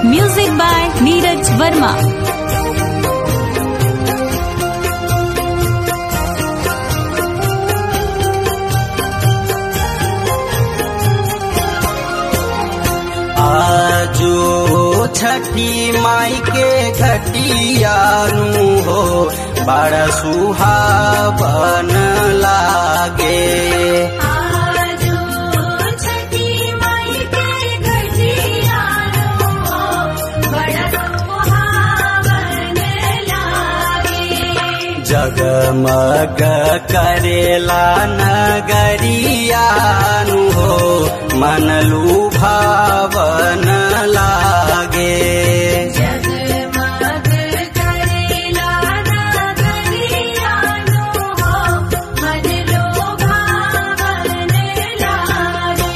Music by Neeraj Verma. आजो छठी माई के घटियानु हो बड़ा सुहावन लागे आजो छठी माई के घटियानो बड़ा सुहावन लागे जगमग करेला नगरियानु हो मन लुभावन लागे जगमग करेला नगरियानो मन लोभावन लागे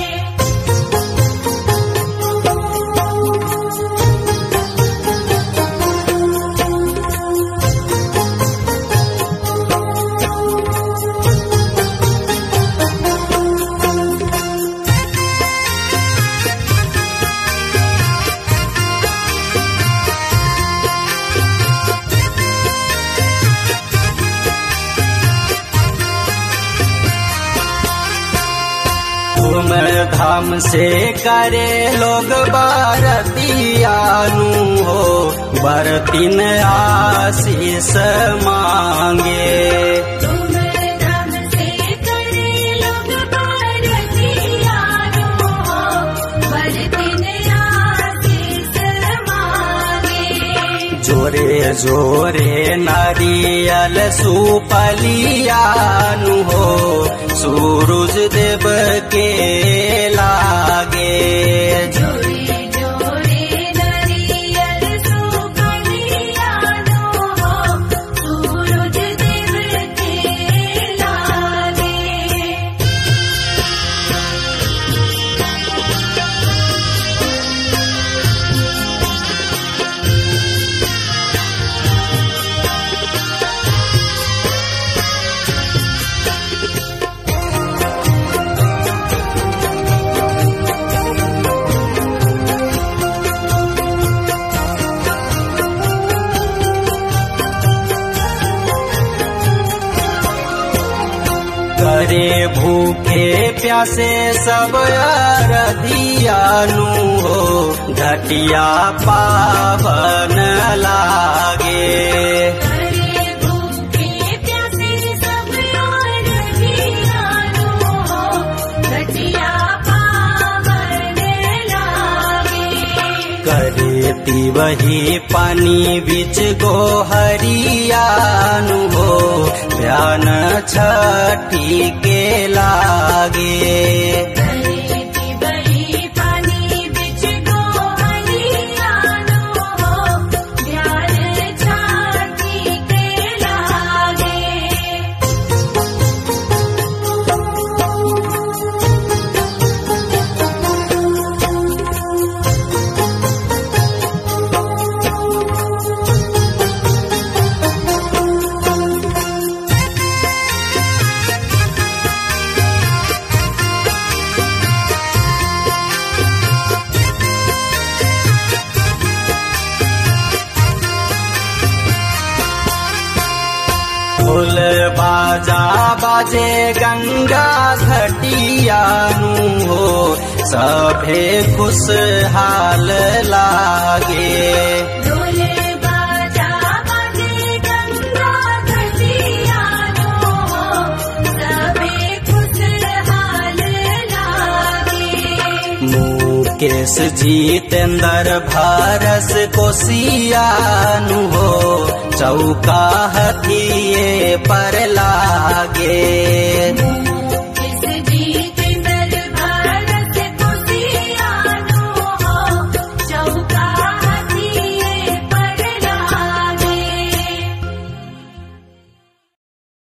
धूम धाम से करे लोग बारतियानु हो बरतिन आशीष मांगे तुम दम से करे लोग भारतीयानो बरतिन आशीष मांगे जोरे जोरे नारियल सुपलियानु हो सूरज देव के लागे जोरे जोरे नरियल सुकलियानो सूरज देव के लागे करे भूखे प्यासे सब अरदियानु हो घटिया पावन लागे करे भूखे प्यासे सब और जियानो घटिया पावन लागे करेती वही पानी बीच गोहरियानु हो ध्यान छठी के लागे करेती बड़ी पानी बिच गो हरियानो ध्यान छाती के लागे ढोल बाजा बाजे गंगा घटियानु हो सभे खुशहाल लागे डोले बाजा बाजे गंगा घटियानो सबे खुशहाल लागे मुकेश जितेंद्र भारस कोसियानु हो चौका हथिये पर लागे